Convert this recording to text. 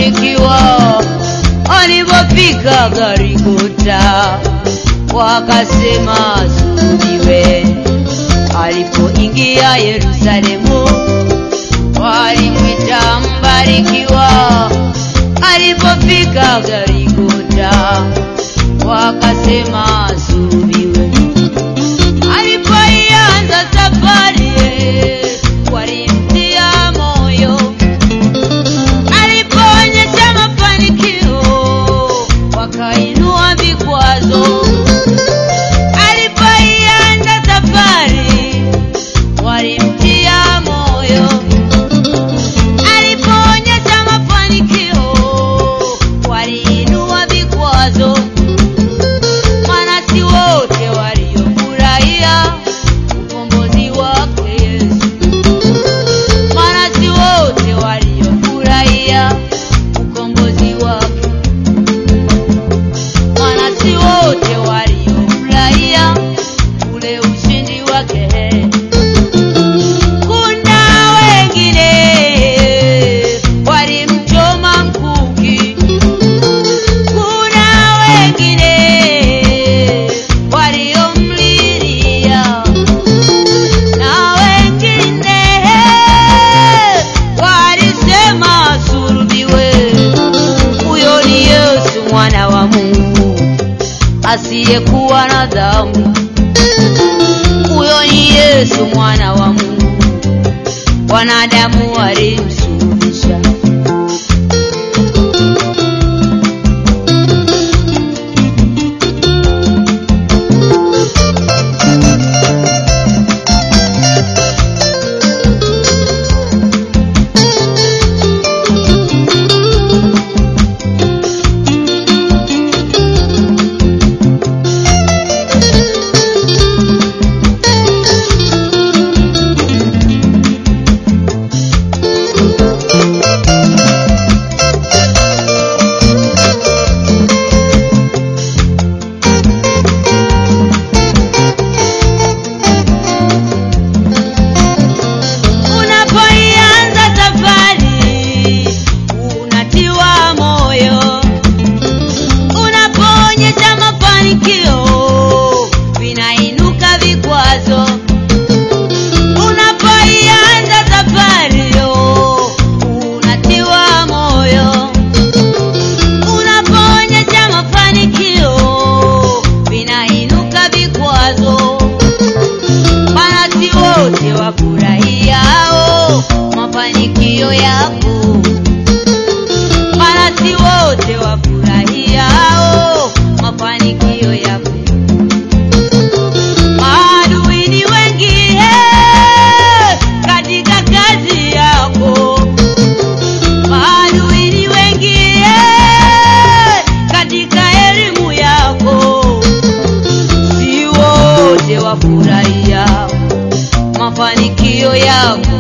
waliobarikiwa walipofika Golgotha wakasema sulubiwe. Alipoingia Yerusalemu walimwita mbarikiwa. Alipofika Golgotha wakasema sulubiwe. Alipoianza safari walimtia moyo alipoonyesha mafanikio wakainua vikwazo. Alipoianza safari walimtia moyo. Alipoonyesha mafanikio waliinua vikwazo. Maana si wote waliofurahia ukombozi wake Yesu maana si wote waliofurahia ukombozi wake, maana si wote waliofurahia ule ushindi wake. Kuna wengine walimchoma mkuki, kuna wengine waliomlilia na wengine walisema sulubiwe. Huyo ni Yesu mwana wa Mungu asiyekuwa na dhambi. Huyo ni Yesu mwana wa Mungu, wanadamu walimsulubisha. Unapoianza safari unatiwa moyo, unapoonyesha mafanikio vinainuka vikwazo. Unapoianza safari unatiwa moyo, unapoonyesha mafanikio vinainuka vikwazo maana si wote wafurahiao mafanikio yako, maana si wote wafurahiao mafanikio yako. Maadui ni wengi eh, katika kazi yako, maadui ni wengi eh, katika elimu yako si wote wafurahia mafanikio yako,